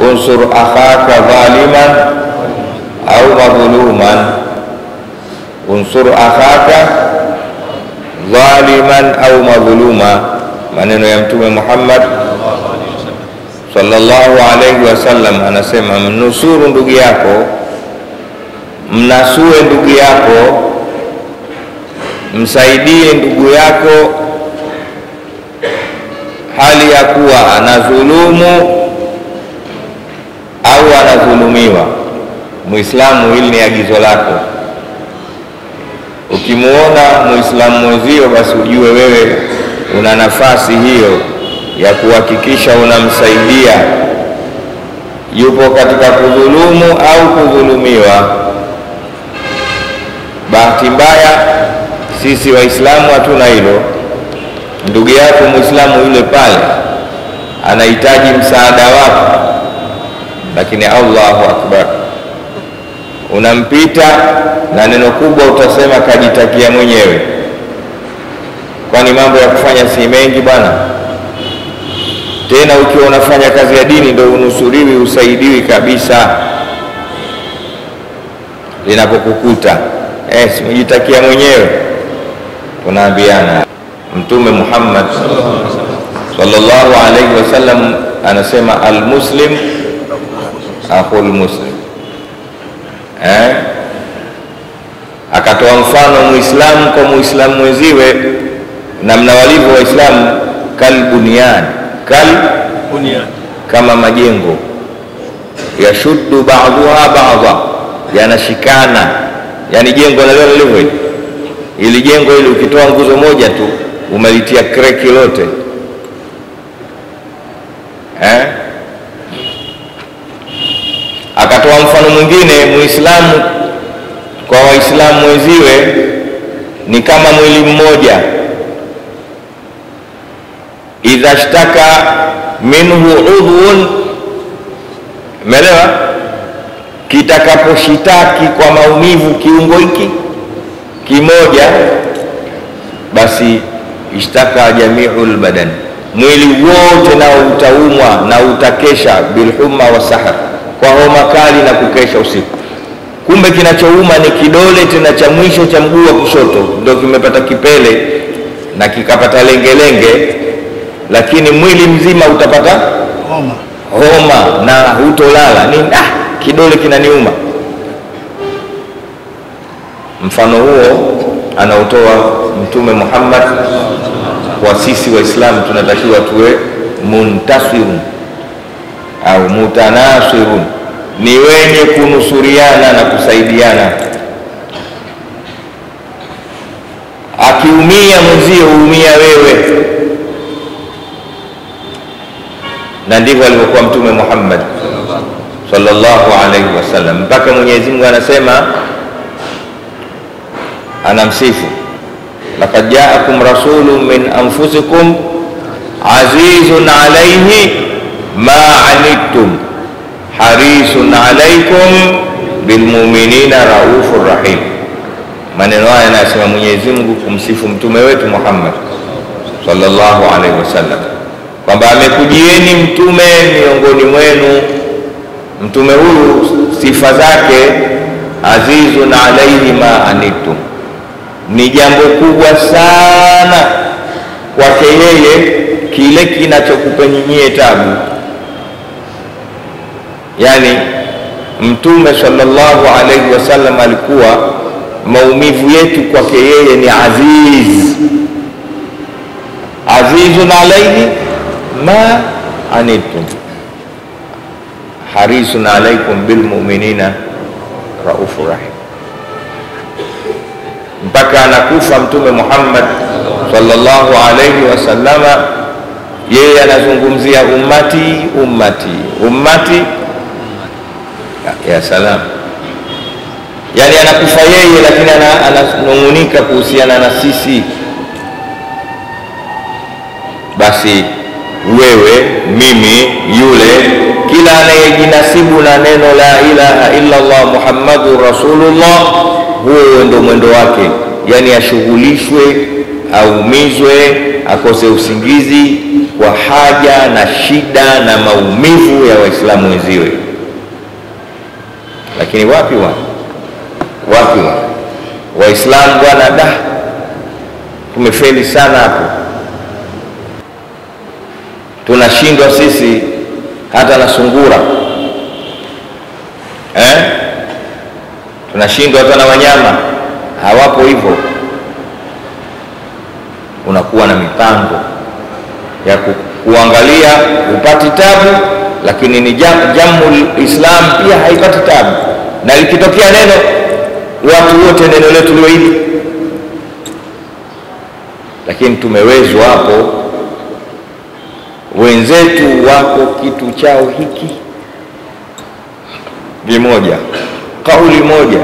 unsur akhaka dhaliman au madhuluman, unsur akhaka dhaliman au madhuluma, maneno ya Mtume Muhammad sallallahu alaihi wasallam anasema, mnusuru ndugu yako, mnasue ndugu yako, msaidie ndugu yako hali ya kuwa anadhulumu au anadhulumiwa. Muislamu, hili ni agizo lako. Ukimuona muislamu mwenzio, basi ujue wewe una nafasi hiyo ya kuhakikisha unamsaidia, yupo katika kudhulumu au kudhulumiwa. Bahati mbaya sisi Waislamu hatuna hilo. Ndugu yako muislamu yule pale anahitaji msaada wako, lakini Allahu akbar, unampita na neno kubwa utasema kajitakia mwenyewe. Kwani mambo ya kufanya si mengi bwana? Tena ukiwa unafanya kazi ya dini ndio unusuriwi, usaidiwi kabisa linapokukuta. Eh, simejitakia mwenyewe, tunaambiana. Mtume Muhammad sallallahu alaihi wasallam anasema almuslim akhul muslim eh? Akatoa mfano muislamu kwa muislamu mwenziwe, namna walivyo Waislamu kalbunyan kal Bunia. kama majengo yashuddu ba'dhuha ba'dha, yanashikana. Yani jengo nalio lilivyo hili, ili jengo hili ukitoa nguzo moja tu umelitia kreki lote eh? Akatoa mfano mwingine, muislamu kwa waislamu wenziwe ni kama mwili mmoja, idha shtaka minhu udhun, umeelewa? Kitakaposhitaki kwa maumivu kiungo hiki kimoja, basi ishtaka jamiu lbadan, mwili wote nao utaumwa na utakesha bilhumma wasahar, kwa homa kali na kukesha usiku. Kumbe kinachouma ni kidole tena cha mwisho cha mguu wa kushoto, ndio kimepata kipele na kikapata lengelenge, lakini mwili mzima utapata Homa. homa na hutolala. Ni ah, kidole kinaniuma. Mfano huo anaotoa Mtume Muhammad kwa sisi Waislamu, tunatakiwa tuwe muntasirun au mutanasirun, ni wenye kunusuriana na kusaidiana. Akiumia mwenzio huumia wewe, na ndivyo alivyokuwa Mtume Muhammad sallallahu alaihi wasallam, mpaka Mwenyezi Mungu anasema, anamsifu laqad jaakum rasulun min anfusikum azizun alaihi ma anittum harisun alaikum bilmuminina raufur rahim. Maneno haya yanasema Mwenyezi Mungu kumsifu mtume wetu Muhammad sallallahu alaihi wasallam kwamba amekujieni mtume miongoni mwenu. Mtume huyu sifa zake azizun alaihi ma anittum, ni jambo kubwa sana kwake yeye kile kinachokupeni nyie tabu. Yani mtume sallallahu alaihi wasallam alikuwa maumivu yetu kwake yeye ni aziz, azizun alaihi ma anittum harisun alaikum bilmuminina raufur rahim, mpaka anakufa Mtume Muhammad sallallahu alaihi wasallama, yeye anazungumzia ummati ummati ummati ya, ya salam, yani anakufa yeye, lakini ana- ananung'unika kuhusiana na sisi. Basi wewe, mimi, yule, kila anayejinasibu na neno la ilaha illa Allah muhammadun rasulullah, huo ndo mwendo wake, yani ashughulishwe, aumizwe, akose usingizi, kwa haja na shida na maumivu ya Waislamu wenziwe. Lakini wapi wa wapi wa Waislamu bwana, da tumefeli sana hapo, tunashindwa sisi hata na sungura eh? tunashindwa hata na wanyama hawapo hivyo. Unakuwa na mipango ya ku, kuangalia upati tabu, lakini ni jam, jamul Islam pia haipati tabu, na likitokea neno watu wote neno letu liwe hili, lakini tumewezwa hapo. Wenzetu wako kitu chao hiki kimoja, kauli moja,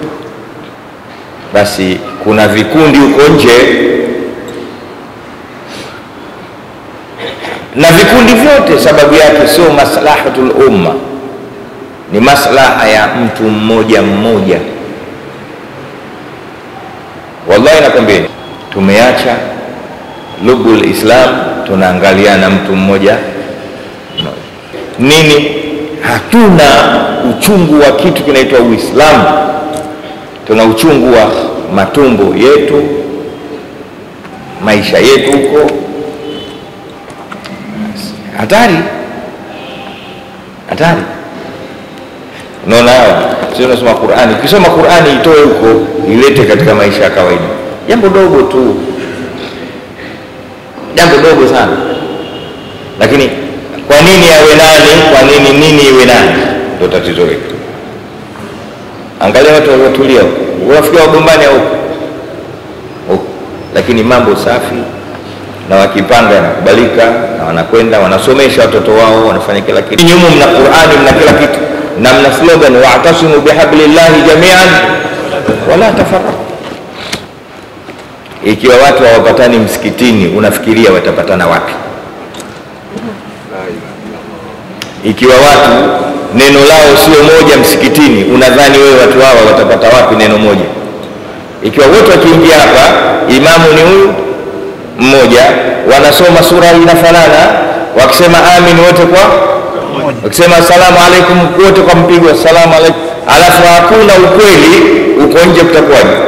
basi kuna vikundi huko nje na vikundi vyote, sababu yake sio maslahatul umma, ni maslaha ya mtu mmoja mmoja. Wallahi nakwambia, tumeacha lubul Islam, tunaangalia na mtu mmoja mmoja. Nini? Hatuna uchungu wa kitu kinaitwa Uislamu, tuna uchungu wa matumbo yetu, maisha yetu huko hatari hatari. Unaona, hawa sio unasoma Qur'ani, ukisoma Qur'ani itoe huko ilete katika maisha ya kawaida, jambo dogo tu, jambo dogo sana. Lakini kwa nini awe nani? Kwa nini nini iwe nani? Ndio tatizo letu. Angalia watu waliotulia, unafikia wagombani huko huko, lakini mambo safi na wakipanga yanakubalika, na wanakwenda wanasomesha watoto wao, wanafanya kila kitu. Nyumu mna Qur'ani, mna kila kitu, na mna slogan wa'tasimu bihablillahi jami'an wala tafarraqu. Ikiwa watu hawapatani msikitini, unafikiria watapatana wapi? Ikiwa watu neno lao sio moja msikitini, unadhani wewe watu hawa watapata wapi neno moja? Ikiwa wote wakiingia hapa, imamu ni huyu mmoja wanasoma sura inafanana, wakisema amin wote kwa wakisema asalamu alaikum wote kwa mpigo asalamu alaikum, alafu hakuna ukweli, uko nje, kutakuwaje?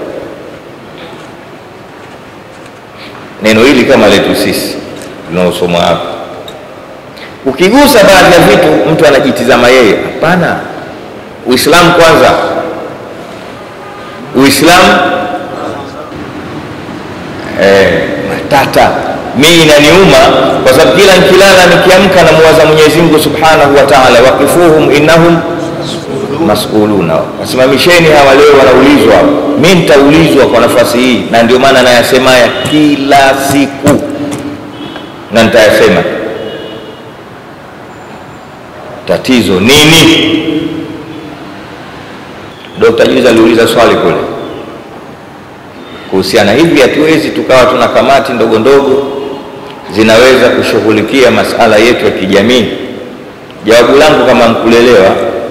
Neno hili kama letu sisi tunaosoma hapa, ukigusa baadhi ya vitu mtu anajitizama yeye. Hapana, Uislamu kwanza, Uislamu eh, matata mimi inaniuma kwa sababu kila nikilala nikiamka namuwaza Mwenyezi Mungu Subhanahu wa Ta'ala, waqifuhum innahum masuluna, wasimamisheni hawa, leo wanaulizwa. Mimi nitaulizwa kwa nafasi hii, na ndio maana nayasema haya kila siku na nitayasema. Tatizo nini? Dr. Juza aliuliza swali kule kuhusiana hivi, hatuwezi tukawa tuna kamati ndogo ndogo zinaweza kushughulikia masala yetu ya kijamii. Jawabu langu kama mkulelewa,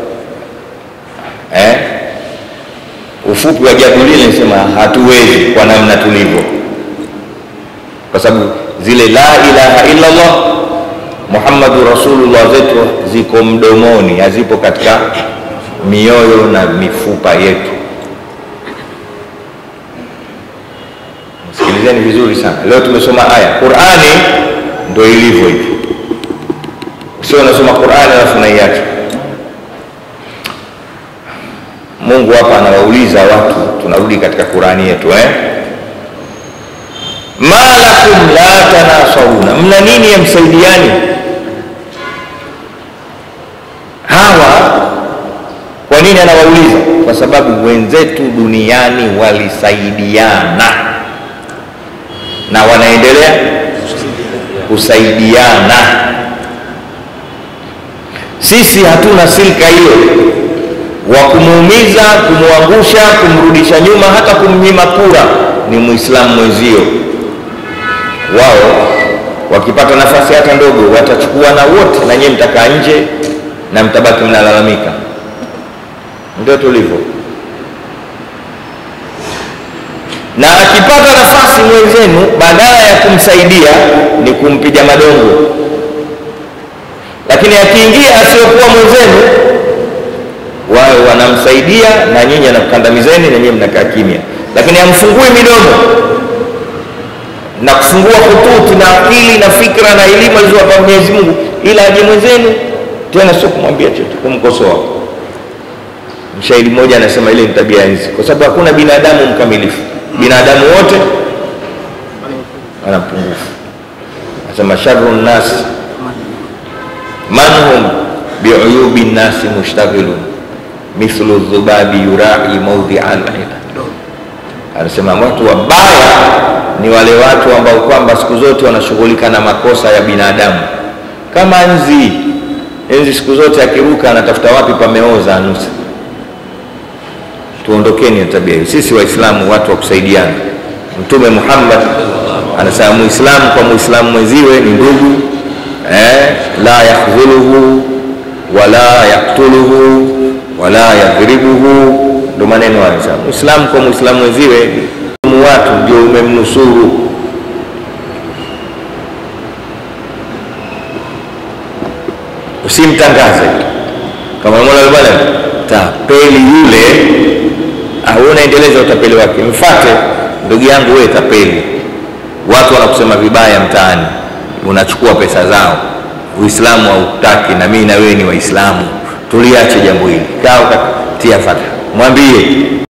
eh, ufupi wa jawabu lile nisema hatuwezi kwa namna tulivyo, kwa sababu zile la ilaha illa Allah Muhammadu Rasulullah zetu ziko mdomoni, hazipo katika mioyo na mifupa yetu. Sikilizeni vizuri sana. Leo tumesoma aya Qur'ani, ndio ilivyo hivi. Sio unasoma Qur'ani alafu unaiacha. Mungu hapa anawauliza watu, tunarudi katika Qur'ani yetu eh, ma lakum la tanasaruna, mna nini ya msaidiani? Hawa kwa nini anawauliza? Kwa sababu wenzetu duniani walisaidiana na wanaendelea kusaidiana. Sisi hatuna silka hiyo wa kumuumiza, kumwangusha, kumrudisha nyuma, hata kumnyima kura ni muislamu mwenzio. Wao wakipata nafasi hata ndogo watachukua na wote, na nyinyi mtakaa nje na mtabaki mnalalamika. Ndio tulivyo na akipata nafasi mwenzenu, badala ya kumsaidia ni kumpiga madongo. Lakini akiingia asiyokuwa mwenzenu, wao wanamsaidia na nyinyi anakandamizeni, na nyinyi mnakaa kimya, lakini hamfungui midomo na kufungua hututi na akili na fikra na elimu alizowapa Mwenyezi Mungu, ila aje mwenzenu tena, sio kumwambia chochote, kumkosoa. Mshairi mmoja anasema ile ni tabia nzi, kwa sababu hakuna binadamu mkamilifu. Binadamu wote wana pungufu. Anasema sharru nnas man hum biuyubi nnasi mushtaghilun mithlu dhubabi yurai maudhia alila. Anasema watu wabaya ni wale watu ambao kwamba siku zote wanashughulika na makosa ya binadamu, kama nzi. Nzi siku zote akiruka anatafuta wapi pameoza anusa. Tuondokeni na tabia hiyo. Sisi Waislamu watu wa kusaidiana. Mtume Muhammad anasema muislamu kwa muislamu mwenziwe ni ndugu eh, la yakhdhuluhu wala yaktuluhu wala yadhribuhu, ndo maneno hayo. Muislamu kwa muislamu mwenziwe watu ndio umemnusuru. Usimtangaze kama mola bwana tapeli yule, au unaendeleza utapeli wake, mfate ndugu yangu, wewe tapeli. Watu wanakusema vibaya mtaani, unachukua pesa zao. Uislamu hautaki, na mimi na wewe ni Waislamu, tuliache jambo hili. Kaa ukatia fata, mwambie